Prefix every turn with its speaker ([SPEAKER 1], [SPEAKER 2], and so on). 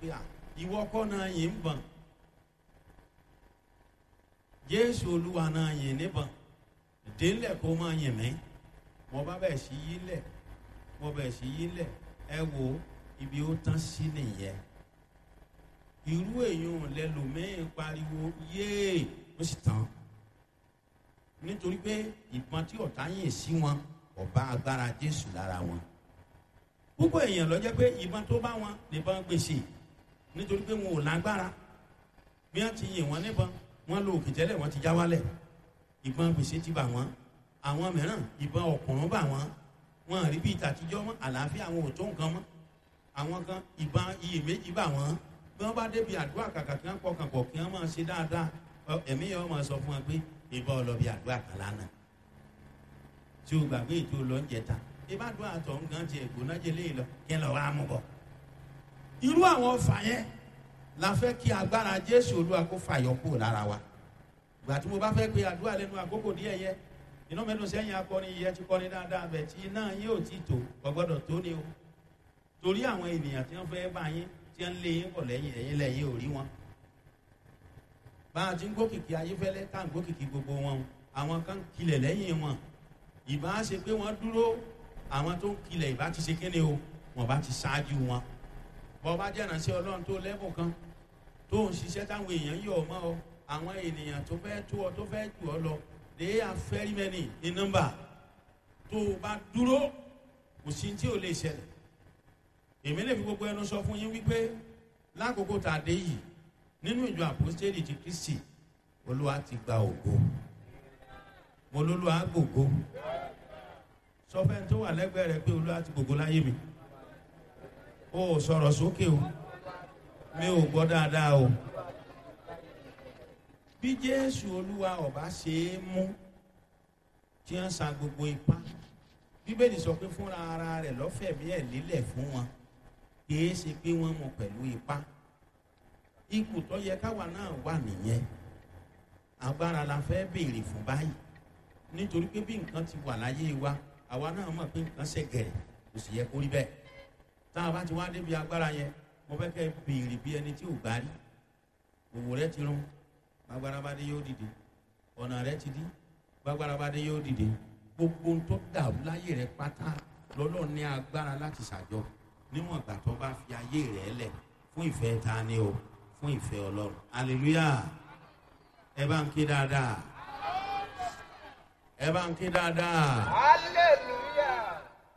[SPEAKER 1] pé à ìwọ kọ́ náà yìí ń bọ̀n jésù olúwa náà yìn níbọn délẹ̀ kó máa yìn mí mo bá bẹ̀ sí yí lẹ̀ mo bẹ̀ sí yí lẹ̀ ẹ wo ibi ó tán sí nìyẹn irú èèyàn lẹlòmíín pariwo yéè ó sì tán nítorí pé ìbọn tí ọ̀tá yìn sí wọn ọba agbára jésù lára wọn púpọ̀ èèyàn lọ jẹ́ pé ìbọn tó bá wọn nìbọn gbèsè nítorí pé wọn ò lágbára bí wọ́n ti yìn wọ́n níbọn wọ́n lo òkè tẹ́lẹ̀ wọ́n ti já wálẹ̀ ìbọn gbèsè ti bà wọ́n àwọn mìíràn ìbọn ọ̀kùnrún bà wọ́n wọn rí bí ìtàtijọ́ mọ́ àlàáfíà àwọn ò tó nǹkan mọ́ àwọn kan ìbọn iyèméjì bà wọ́n bí wọ́n bá débi àdúrà kàkà kí wọ́n pọkàn pọ̀ kí wọ́n máa ṣe dáadáa ẹ̀mí yẹn wọ́n máa sọ fún wọn pé ìbọn ọlọ́bì àdúrà kan lánàá tí o gbàgbé ètò lọ́njẹta ìbádùn àtọ̀ nǹkan ti ẹ̀gbọ́n jẹ léyìn lọ kí ẹ lọ wá mú bọ̀. irú àwọn ọfà yẹn la fẹ́ kí agbára jésù olúwa kó fàyọ kúrò lára wa gbà tí mo bá fẹ́ pe àdúrà lẹ́nu àkókò díẹ̀ yẹ iná mẹ́nu sẹ́yìn akọni yẹ ti kọ́ni dáadáa bẹ̀ tí iná yín ò tí tó gbọ́dọ̀ tó ni o torí àwọn ènìyàn tí wọ́n fẹ́ bá yín tí wọ́n lé yín bọ̀ lẹ́yìn ẹ̀yìn lẹ́yìn ò rí wọn bá a ti ń gbókìkí ayéfẹ́lẹ́ tá à ń gbókìkí gbogbo wọn àwọn kan kilẹ̀ lẹ́yìn wọn ìbá ṣe pé wọ́n dúró àwọn tó ń kilẹ̀ ìbá ti ṣe kéde o wọ́n bá ti ṣáájú wọn bọ́ bá jẹ́ ìrànṣẹ́ ọlọ́run tó lẹ́bùn kan tó ń ṣiṣẹ́ táwọn èèyàn yọ̀ ọ́ mọ́ ọ àwọn ènìyàn tó fẹ́ tó ọ tó fẹ́ jù ọ lọ they are very many in number tó o bá dúró kò sí tí ò lè ṣẹlẹ̀ èmi lè fi gbogbo ẹnu sọ fún yín wípé lákòókò tá a dé yìí nínú ìjọ àpòstélì ti kristi olúwa ti gba ògo mo lólúwa gbògo sọfẹ́ni tó wà lẹ́gbẹ̀ẹ́ rẹ pé olúwa ti gbògo láyé mi o ò sọ̀rọ̀ sókè o mi ò gbọ́ dáadáa o bí jésù olúwa ọba ṣe é mú tí wọ́n sa gbogbo ipá bíbélì sọ pé fúnra ara rẹ̀ lọ́fẹ̀mí ẹ̀ lélẹ̀ fún wọn kì í ṣe pé wọ́n mú pẹ̀lú ipá ipò tó yẹ káwa náà wà nìyẹn agbára la fẹ́ béèrè fún báyìí nítorí pé bí nǹkan ti wà láyé wa àwa náà mọ̀ pé nǹkan ṣe gẹ̀rẹ̀ kò sì yẹ kó rí bẹ́ẹ̀ tá a bá ti wá débi agbára yẹn mo fẹ́ kẹ́ béèrè bí ẹni tí ò gbá rí òwò rẹ ti rún agbára bá dé yóò dìde ọ̀nà rẹ ti dí agbára bá dé yóò dìde gbogbo ohun tó dàrú láyé rẹ pátá lọ́lọ́ ní agbára láti ṣàjọ níwọ̀n ìgbà tó bá fi ayé rẹ lẹ̀ fún ìfẹ́ ta ni o fún ìfẹ́ ọlọ́run hallelujah ẹ bá ń ké dáadáa ẹ bá ń ké dáadáa
[SPEAKER 2] hallelujah.